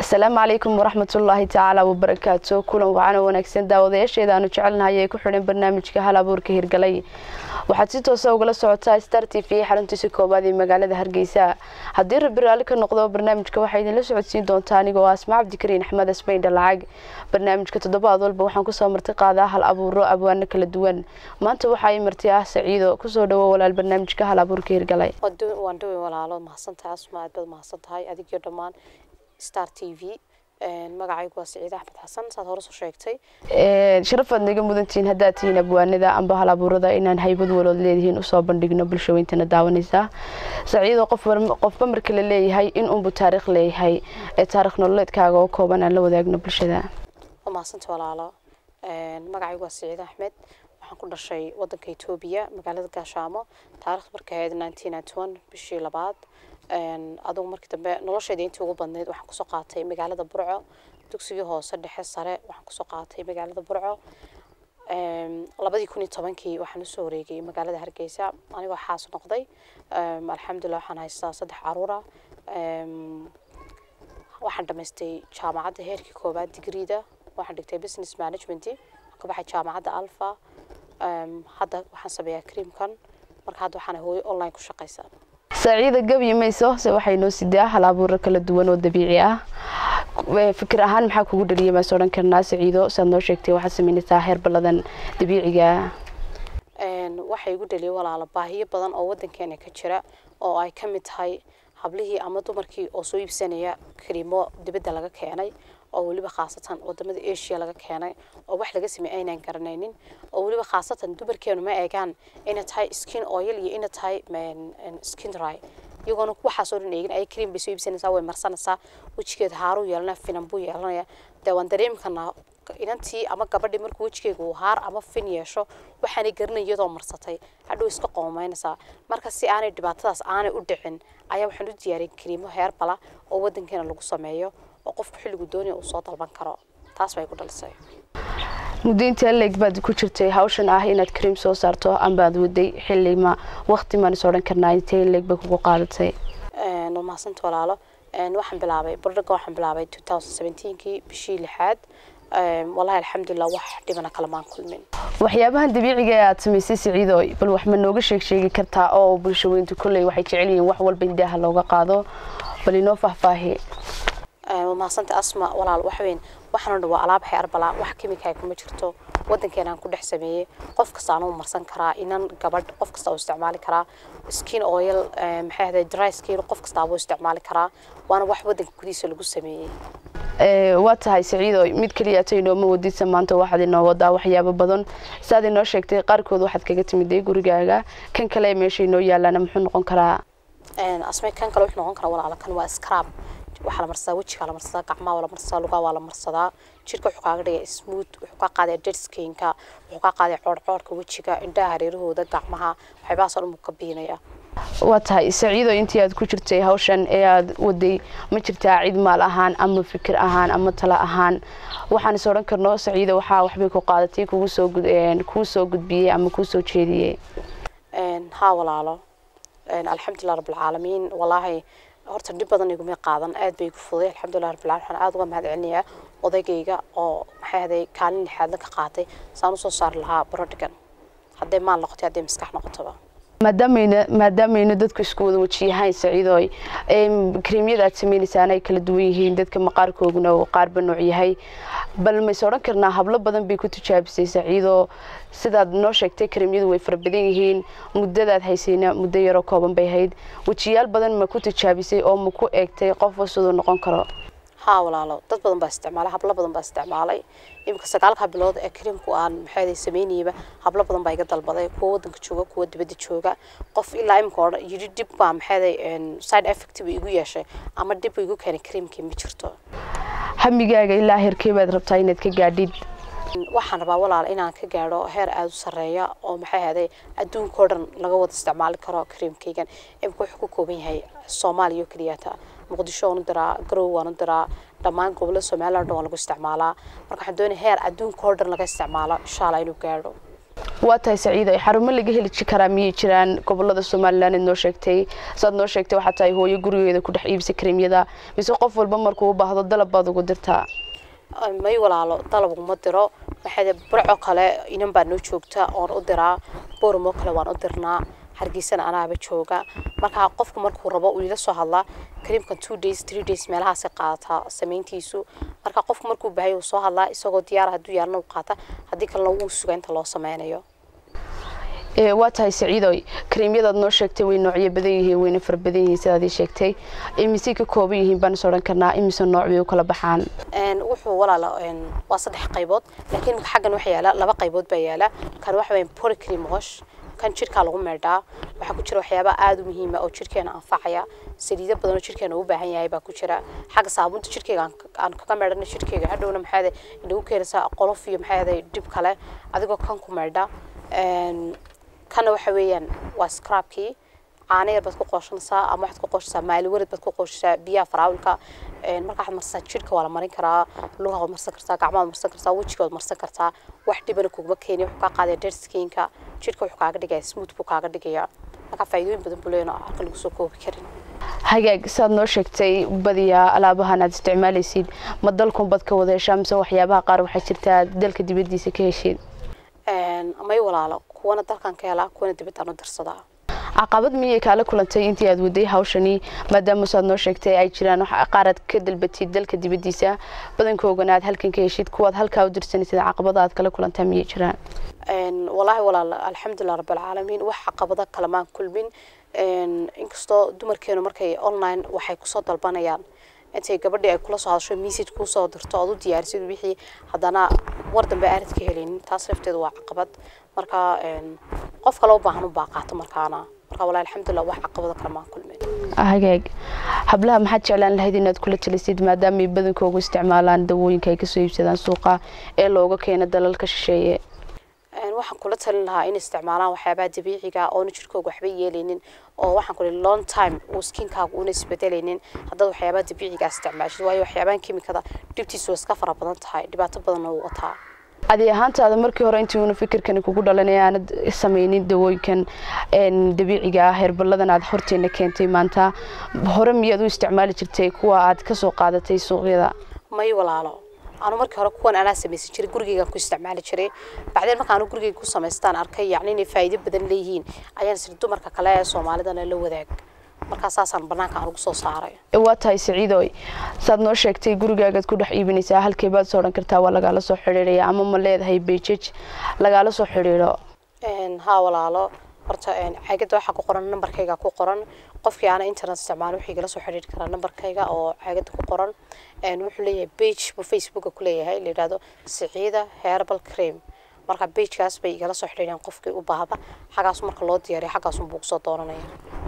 asalaamu calaykum waraxmatullaahi tacaala wabarakaatu kulan wacan wanaagsan daawadayaasheeda aanu jecelnahay ee ku xidhan barnaamijka hal abuurka hirgalay waxaad si toosa ugala socotaa star t v xaruntiisa koobaad ee magaalada hargeysa haddii rabi raalli ka noqdo barnaamijka waxaa idinla socodsiin doontaa anigoo asma cabdikariin axmed asmaydha lacag barnaamijka toddobaad walba waxaan kusoo marti qaadaa hal abuuro abwaano kala duwan maanta waxaa ii marti ah saciido kusoo dhawo walaal barnaamijka hal abuurka hirgalay waan dhawey walaalo mahadsantahay asma aad baad mahadsan tahay adigio dhammaan star t v magacaygu waa saciid axmed xasan saad hore soo sheegtay sharafaad naga mudantihiin haddaad tihiin abwaanada amba hal abuurada inaan haybad walood leedihiin usoo bandhigno bulshaweyntana daawanaysaa saciidoo qofba marka la leeyahay in unbu taariikh leeyahay ee taarikh nololeedkaaga oo kooban aan la wadaagno bulshada waa mahadsanta walaalo magacaygu waa saciid axmed waxaan ku dhashay wadanka etoobiya magaalada gaashaamo taarikhda markay ahayd nineteen ninety one bishii labaad adugu markii dambe nolosheeda intii ugu badnayd waxaan kusoo qaatay magaalada burco dugsigii hoose dhexe sare waxaan kusoo qaatay magaalada burco labadii kun iyo tobankii waxaan usoo wareegay magaalada hargeysa anigoo xaas noqday alxamdulilah waxaan haystaa saddex caruura waxaan dhamaystay jaamacadda heerkii koobaad digriida waxaan dhigtay business management waxaan ka baxay jaamacadda alfa hadda waxaan sameeyaa creamkan marka hadda waxaan hooyo online ku shaqaysaa saciida gabi mayso se waxay noo sidaa hal abuuro kala duwan oo dabiici ah fikir ahaan maxaa kugu dhaliyay maas odhan karnaa saciido saad noo sheegtay waxaad sameynaysaa heer balladan dabiiciga waxay igu dhaliyay walaalo baahiyo badan oo wadankeena ka jira oo ay ka mid tahay hablihii ama dumarkii oo soo iibsanaya kariimo dibadda laga keenay oo weliba khaasatan wadamada asia laga keenay oo wax laga sameey aynaan garanaynin oo weliba khaasatan dumarkeenu ma eegaan inay tahay skin oil iyo inay tahay skin dry iyagoona waxaasoo dhan eegin ay cream bay soo iibsanaysaa way marsanaysaa wejigeeda haaruu yeelanaya finan buu yeelanaya dee waan dareemi karnaa inantii ama gabadhii markuu wejigeega uu haar ama fin yeesho waxaanay garanay iyadoo marsatay hadhow iska qoomaynaysaa marka si aanay dhibaatadaas aanay u dhicin ayaa waxaan u diyaariyay kariimo heerbala oo wadankeena lagu sameeyo oo qofku xilligu doonaya uu soo dalban karo taas bay ku dhalisay muddo intaa leeg baad ku jirtay hawshan ah inaad cream soo saarto ambaad waday xilli ma waqti maan is odhan karnaa intee leeg bay kugu qaadatay waa mahadsanta walaalo waxaan bilaabay bordhaga waxaan bilaabay two thousand seventeenkii bishii lixaad wallahi alxamdulilah wax dhibana kalamaan kulmin waxyaabahan dabiiciga ee aad samaysay siciido bal wax ma nooga sheeg sheegi kartaa oo bulshaweyntu kolley waxay jecel yihiin wax walba indaaha looga qaado bal inoo faahfaahi mahadsanta asma walaal waxweyn waxaan dhan waa alaab heerbala wax kimika kuma jirto wadankeenaan ku dhex sameeyey qof kastaana u marsan karaa inan gabadh qof kasta uu isticmaali karaa skin oil maxay ahday dry skin qof kastaaba u isticmaali karaa waana wax wadanka gudihiisa lagu sameeyey waa tahay saciido mid keliyaata inooma wadisa maanta waxaad inoo wadaa waxyaabo badan saad inoo sheegtay qaarkood waxaad kaga timiday gurigaaga kan kale meesha inoo yaalaana muxuu noqon karaa asme kan kale wuxuu noqon karaa walaala kan waa scrab waxaa la marsadaa wejigaa la marsadaa gacmaha waa la marsadaa lugaa waa la marsadaa jirka wuxuu kaaga dhigay smooth wuxuu kaa qaaday dedskinka wuxuu kaa qaaday coodhcoodhka wejiga indhaha hareerahooda gacmaha waxyaabahaasoo dhan buu ka biinaya waa tahay saciido intii aad ku jirtay hawshan ee aad waday ma jirtaa cid maal ahaan ama fikir ahaan ama talo ahaan waxaan is odhan karno saciido waxaa waxbay ku qaadatay kugu soo kuu soo gudbiyey ama kuu soo jeediyey haa walaalo alxamdulilah rabbilcaalamiin wallaahi horta dhib badan iguma qaadan aad bay igu fuday alxamdulilah rabbilcaalamiin waxaan aad uga mahad celinayaa odaygayga oo maxay ahday kaalin lixaadna ka qaatay saan usoo saari lahaa barodhigan hadday maal noqotay hadday maskax noqotoba maadaamayna maadaamayna dadku isku wada wajiyahayn saciidooy kareemyada aad sameynaysaana ay kala duwan yihiin dadka maqaarkooguna uu qaarba nooc yahay bal mayse odhan karnaa hablo badan bay ku tijaabisay saciidoo sidaad noo sheegtay kareemyadu way fara badan yihiin muddadaad haysayna muddo yaroo kooban bay ahayd wejiyaal badan ma ku tijaabisay oo ma ku eegtay qofba siduu noqon karo haa walaalo dad badan baa isticmaalay hablo badan baa isticmaalay iminka sagaalka bilood ee kariimku aan maxay sameynayba hablo badan baa iga dalbaday kuwa wadanka jooga kuwa dibadda jooga qof ilaa iminka oo yidhi dib baa maxay side effect ba igu yeeshay ama dib igu keenay kariimkii ma jirto hamigaaga ilaa heerkee baad rabtaa inaad ka gaadhid waxaan rabaa walaal inaan ka gaadho heer aada u sarreeya oo maxay ahday adduunkao dhan laga wada isticmaali karo kariimkaygan imika wuxuu ku kooban yahay soomaaliya oo keliyata muqdisho waan u diraa garow waan u diraa dhammaan gobollada somaliland dhan waa lagu isticmaalaa marka waxaan doonaya heer adduunka oo dhan laga isticmaalo insha allah inuu gaadho waa tahay saciido xarumo laga heli karaa miyay jiraan gobolada somalilan id noo sheegtay saad noo sheegtay waxaa tahay hooyo gurigeeda ku dhex iibisa kareemyada mise qof walba markuu u baahdo dalab baad ugu dirtaa may walaalo dalab uma diro maxaa burco kale inan baa noo joogta oon u diraa booramo kale waan u dirnaa hargeysana anaaba jooga markaa qofku markuu rabo uu ila soo hadlaa kariimkan two days three days meelahaasi qaadataa samayntiisu marka qofku markuu bahay uu soo hadlaa isagoo diyaar hadduu yaalna u qaata haddii kalena wuu suga inta loo sameynayo waa tahay saciidoy kareemyadaad noo sheegtay way noocyo badan yihiin wayna fara badan yihiin sidaad ii sheegtay imisay ka kooban yihiin baan is odhan karnaa imise nooc bay u kala baxaan wuxuu walaala waa saddex qaybood laakiin xaggan waxa yaala laba qaybood baa yaala kan waxa weyn polycream wash kan jirkaa lagu meedhaa waxaa ku jira waxyaaba aada u muhiima oo jirkeena anfacaya saliido badan oo jirkeena u baahan yahay baa ku jira xagga saabuunta jirkeyga aan kaga meedhana jirkeyga hadhowna maxaade inagu keenaysaa qolof iyo maxaade dhib kale adigoo kan ku meedha kana waxa weeyaan waa scrabkii caano yar baad ku qooshanaysaa ama waxaad ku qooshanaysaa maali warid baad ku qooshanaysaa biyaha faraawilka marka waxaad marsanaa jirka waa la marin karaa lugaha waad marsan kartaa gacmaha waad marsan kartaa wejiga waad marsan kartaa wax dhibana kuguma keeni wuxuu kaa qaadaya dead skinka jirka wuxuu kaaga dhigaya smooth buu kaaga dhigaya marka faa'iidooyin badan buu leeyahay halka lagu soo koobi karin hagaag saad noo sheegtay badiyaa alaabahan aad isticmaalaysid ma dalkun bad ka wada heshaa mise waxyaabaha qaar waxaa jirtaa dalka dibadiisa ka heshiid may walaalo kuwana dalkan ka helaa kuwana dibadaan u dirsadaa caqabad miyay kaala kulantay intii aad waday hawshani maadaama saad noo sheegtay ay jiraan qaaraad ka dalbatid dalka dibadiisa badankoogana aad halkan ka heshid kuwaad halkaa u dirsanaysid caqabada aad kala kulantaa miyay jiraan walaahi walaal alxamdulilah rabbilcaalamiin wax caqabada kale maan kulmin inkastoo dumarkeenu markay online waxay kusoo dalbanayaan intay gabadhii ay kula soo hadasho message kuu soo dirto ood u diyaarisid wixii haddana war dambe aanad ka helinin taas lafteedu waa caqabad marka qof kale u baahan u baa qaato markaana marka walahi alxamdulilah wax caqabada kale maan kulmin hagaag hablaha maxaad jeclaan lahayd inaad kula talisid maadaama badankoogu isticmaalaan dawooyinka ay kasoo iibsadaan suuqa ee looga keeno dalalka shisheeye waxaan kula talin lahaa in isticmaalaan waxyaabaha dabiiciga oona jirkooga waxba yeelaynin oo waxaan kuli long time uu skinkaaga una isbedelaynin haddaad waxyaabaha dabiiciga isticmaashid waayo waxyaabahan kimikada dhibtiisu iska fara badan tahay dhibaato badanna uu wataa adi ahaantaada markii hore intii uuna fikirkani kugu dhalanay aanad samaynin dawooyinkan dabiiciga ah heerballadan aad horteena keentay maanta hore miyaad u isticmaali jirtay kuwa aad kasoo qaadatay suuqyada may walaalo anu markii hore kuwan anaa samaysan jiray gurigeygaan ku isticmaali jiray bacdeen marka anu gurigeyga ku samaystaan arkay yacni inay faa'iido badan leeyihiin ayaan siri dumarka kale ee soomaalidana la wadaag markaa saasaan banaanka aan ugu soo saaray waa tahay saciidoy saad noo sheegtay gurigaagaad ku dhex iibinaysaa halkay baad soo odhan kartaa waa lagaala soo xidhiidhaya ama ma leedahay beijaj lagaala soo xidhiidho haa walaalo horta caagada waxaa ku qoran nambarkayga ku qoran qofkii aana internet isticmaalo wuxuu igala soo xidhiiri karaa nambarkayga oo caagada ku qoran wuxuu leeyahay page buu facebooka ku leeyahay la yidhahdo siciida herbal cream marka bagekaas bay igala soo xidhiireen qofkii u baahda xaggaas marka loo diyaariyo xaggaasunbuu kusoo dooranaya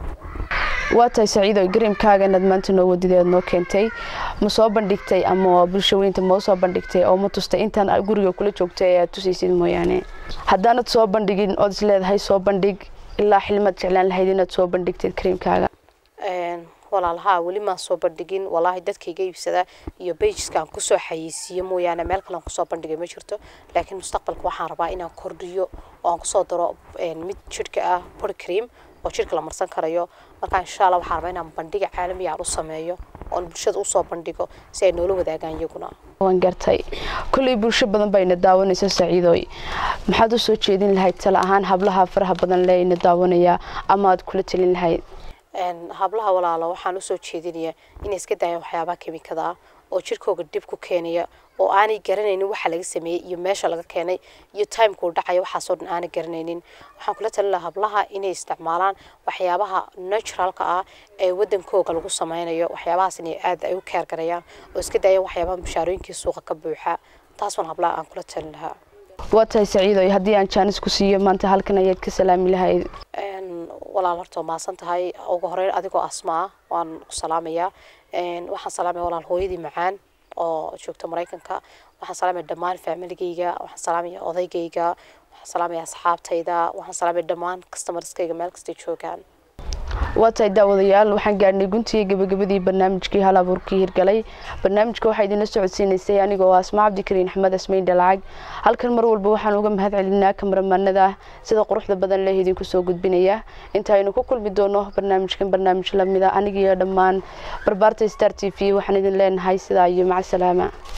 waa tahay saciido gareemkaaga inaad maanta noo wadida aad noo keentay ma soo bandhigtay ama bulsho weynta ma soo bandhigtay oo ma tustay intaan guriga kula joogtay ee aad tusaysid mooyaane haddaanad soo bandhigin ood is leedahay soo bandhig ilaa xilmaad jeclaan lahayd inaad soo bandhigtid kareemkaaga walaalahaa weli maan soo bandhigin walaahi dadkayga iibsada iyo bageska aan kusoo xayeysiiyo mooyaane meel kale aan kusoo bandhigay ma jirto laakiin mustaqbalka waxaan rabaa inaan kordhiyo oo aan kusoo daro mid jidhka ah body cream oo jidhka la marsan karayo marka insha allah waxaan rabaa inaan bandhiga caalamiga aan u sameeyo oon bulshada usoo bandhigo si ay noola wadaagaan iyaguna waan gartay kolley bulsho badan bayna daawanaysa saciidoy maxaad u soo jeedin lahayd tala ahaan hablaha faraha badan le ina daawanaya ama aad kula talin lahayd hablaha walaalo waxaan usoo jeedinayaa inay iska daayaan waxyaabaha kimikada ah oo jirkooga dib ku keenaya oo aanay garanaynin waxa laga sameeyey iyo meesha laga keenay iyo timekuu dhacaya waxaasoo dhan aanay garanaynin waxaan kula talin lahaa hablaha inay isticmaalaan waxyaabaha naturalka ah ee wadankooga lagu sameynayo waxyaabahaas inay aad ay u keergarayaan oo iska daayaan waxyaabaha mushaarooyinkii suuqa ka buuxa taas waan hablaha aan kula talin lahaa waa tahay saciidoy haddii aan jaanis ku siiyo maanta halkan ayaad ka salaami lahayd walaal horta maasan tahay ugu horeyn adigoo asma ah waan ku salaamayaa waxaan salaamaya walaal hooyadii macaan oo joogta maraykanka waxaan salaamaya dhammaan faamiligayga waxaan salaamaya odaygayga waxaan salaamaya asxaabtayda waxaan salaamaya dhammaan customerskayga meel kastay joogaan waa tahay daawadayaal waxaan gaadhnay guntiga gabagabadii barnaamijkii hal abuurkii hirgalay barnaamijka waxaa idinla socodsiinaysay anigoo asmaa cabdikariin axmed asmayn dhalacag halkan mar walba waxaan uga mahad celinaa kamaramanada sida quruxda badan leh idinku soo gudbinaya inta aynu ku kulmi doono barnaamijkan barnaamij lamida anigiyo dhammaan barbaarta star t v waxaan idin leenahay sidaa iyo maca salaama